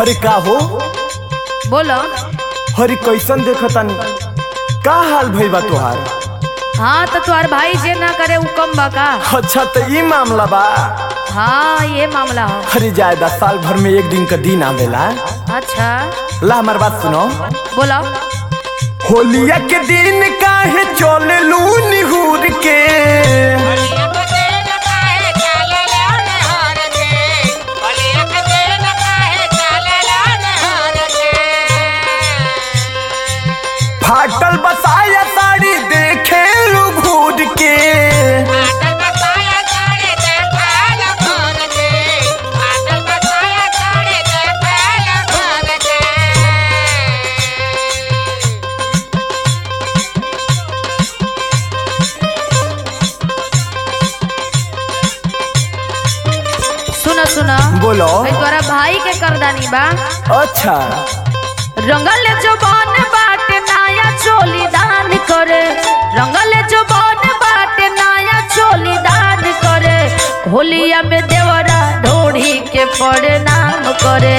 हरे का हो बोलो हरे कैसन देखतानी का हाल भई बा तोहार हाँ तो तुम्हार भाई जे ना करे उ कम बा का अच्छा तो ई मामला बा हाँ ये मामला हो हरे जायदा साल भर में एक दिन का दिन आवेला अच्छा ला हमार बात सुनो बोलो होलिया के दिन काहे चले लू निहुर के फाटल बसाया साड़ी देखे लू घूर के सुनो सुनो बोलो भाई तोरा भाई के करदानी बा अच्छा रंगल जो बन बाटे नाया चोली दान करे रंगल जो बन बाटे नाया चोली दान करे होलिया में देवरा ढोढ़ी के प्रणाम करे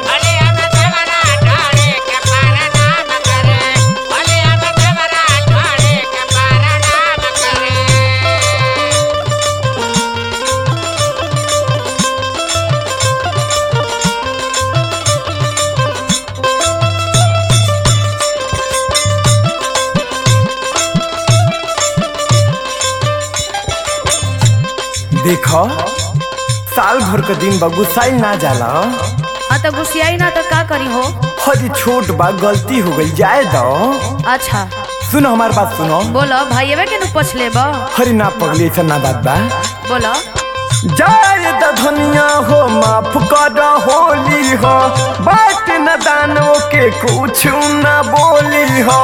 देखो साल भर का दिन बा गुस्साई ना जाला हाँ तो गुस्सियाई ना तो का करी हो हरी छोट बा गलती हो गई जाए दो अच्छा सुनो हमार बात सुनो बोलो भाई के नु पूछ ले बा हरी ना पगली ऐसा ना बात बा बोलो जाए द धनिया हो माफ कर होली हो बात न दानो के कुछ न बोली हो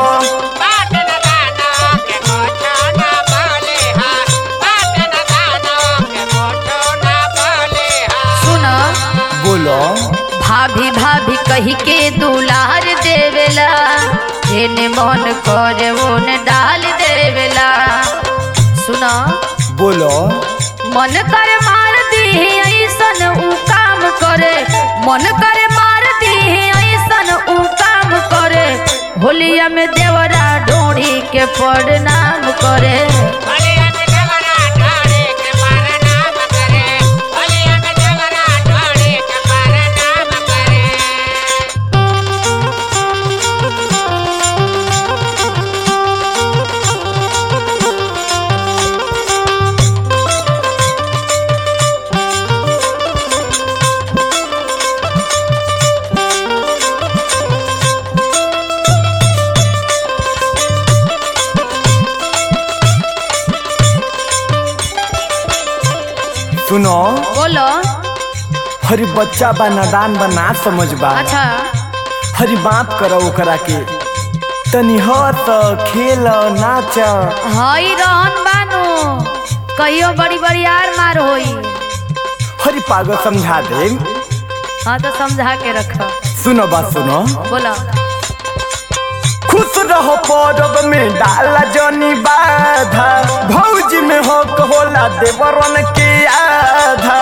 सुनो बोलो भाभी भाभी कही के दुलार देवेला जेने मन करे ओने डाल देवेला सुनो बोलो मन करे मार दी ऐसन उ काम करे मन करे मार दी ऐसन उ काम करे होलिया में देवरा ढोढ़ी के प्रणाम करे सुनो बोलो हरी बच्चा बा नादान बा ना समझ बा अच्छा हरी बात करो ओकरा के तनी हंस खेल नाच हई रहन बानू कहियो बड़ी बड़ी यार मार होई हरी पागल समझा दे हाँ तो समझा के रखो सुनो बात सुनो बोलो खुश रहो परब में डाला जनी बाधा भौजी में हक होला देवरन के आधा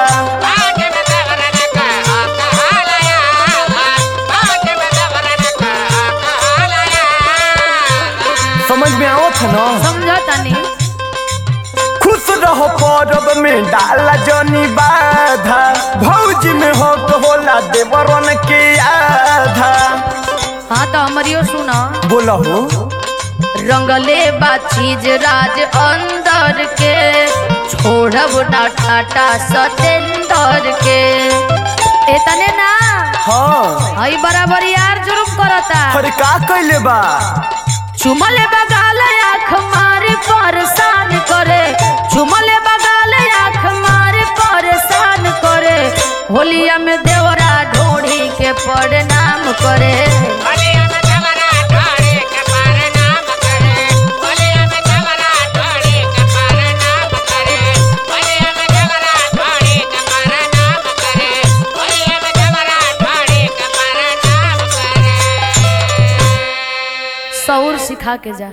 समझ में आओ था ना समझो तनी खुश रहो परब में डाला जनी बाधा भौजी में हक होला देवरन के आधा हाँ तो हमारियो सुनो बोलो हो रंगले बा चीज राज अंदर के छोड़ब ना टाटा सतेंदर के एतने ना हाँ हई बराबर यार जुर्म करता अरे का कैले बा चुमले बगाल आँख मारे परेशान करे चुमले बगाल आँख मारे परेशान करे होलिया में देवरा ढोढ़ी के प्रणाम करे सौर सिखा के जा